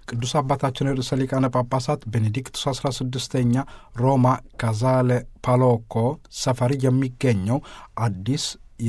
ቅዱስ አባታችን ርዕሰ ሊቃነ ጳጳሳት ቤኔዲክቱስ 16ኛ ሮማ ካዛለ ፓሎኮ ሰፈር የሚገኘው አዲስ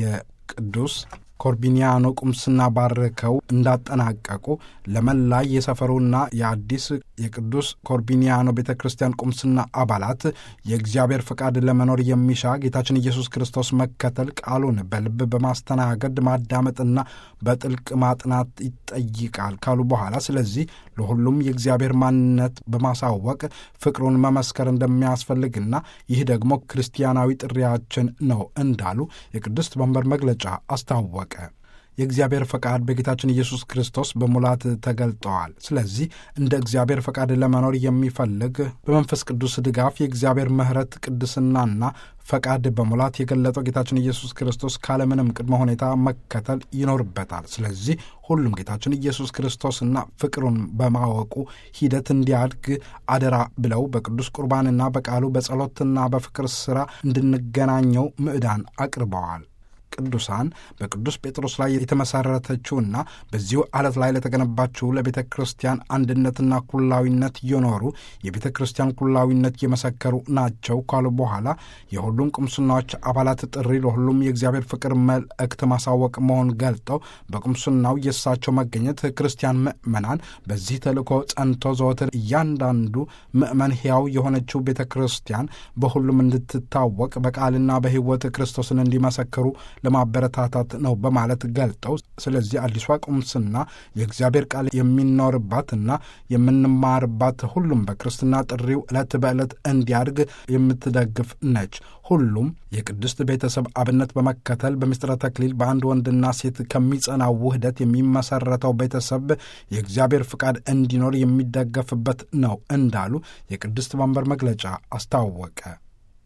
የቅዱስ ኮርቢኒያኖ ቁምስና ባርከው እንዳጠናቀቁ ለመላ የሰፈሩና የአዲስ የቅዱስ ኮርቢኒያኖ ቤተ ክርስቲያን ቁምስና አባላት የእግዚአብሔር ፈቃድ ለመኖር የሚሻ ጌታችን ኢየሱስ ክርስቶስ መከተል ቃሉን በልብ በማስተናገድ ማዳመጥና በጥልቅ ማጥናት ይጠይቃል ካሉ በኋላ ስለዚህ ለሁሉም የእግዚአብሔር ማንነት በማሳወቅ ፍቅሩን መመስከር እንደሚያስፈልግና ይህ ደግሞ ክርስቲያናዊ ጥሪያችን ነው እንዳሉ የቅድስት መንበር መግለጫ አስታወቀ። የእግዚአብሔር ፈቃድ በጌታችን ኢየሱስ ክርስቶስ በሙላት ተገልጠዋል። ስለዚህ እንደ እግዚአብሔር ፈቃድ ለመኖር የሚፈልግ በመንፈስ ቅዱስ ድጋፍ የእግዚአብሔር ምሕረት ቅድስናና ፈቃድ በሙላት የገለጠው ጌታችን ኢየሱስ ክርስቶስ ካለምንም ቅድመ ሁኔታ መከተል ይኖርበታል። ስለዚህ ሁሉም ጌታችን ኢየሱስ ክርስቶስና ፍቅሩን በማወቁ ሂደት እንዲያድግ አደራ ብለው በቅዱስ ቁርባንና በቃሉ በጸሎትና በፍቅር ሥራ እንድንገናኘው ምዕዳን አቅርበዋል። ቅዱሳን በቅዱስ ጴጥሮስ ላይ የተመሠረተችውና በዚሁ ዓለት ላይ ለተገነባችው ለቤተ ክርስቲያን አንድነትና ኩላዊነት እየኖሩ የቤተ ክርስቲያን ኩላዊነት እየመሰከሩ ናቸው ካሉ በኋላ የሁሉም ቁምስናዎች አባላት ጥሪ ለሁሉም የእግዚአብሔር ፍቅር መልእክት ማሳወቅ መሆን ገልጠው በቁምስናው የእሳቸው መገኘት ክርስቲያን ምዕመናን በዚህ ተልእኮ ጸንቶ ዘወትር እያንዳንዱ ምዕመን ሕያው የሆነችው ቤተ ክርስቲያን በሁሉም እንድትታወቅ በቃልና በሕይወት ክርስቶስን እንዲመሰክሩ ለማበረታታት ነው በማለት ገልጠው ስለዚህ አዲሷ ቁምስና የእግዚአብሔር ቃል የሚኖርባትና የምንማርባት ሁሉም በክርስትና ጥሪው ዕለት በዕለት እንዲያድግ የምትደግፍ ነች። ሁሉም የቅድስት ቤተሰብ አብነት በመከተል በምስጢረ ተክሊል በአንድ ወንድና ሴት ከሚጸናው ውህደት የሚመሰረተው ቤተሰብ የእግዚአብሔር ፍቃድ እንዲኖር የሚደገፍበት ነው እንዳሉ የቅድስት መንበር መግለጫ አስታወቀ።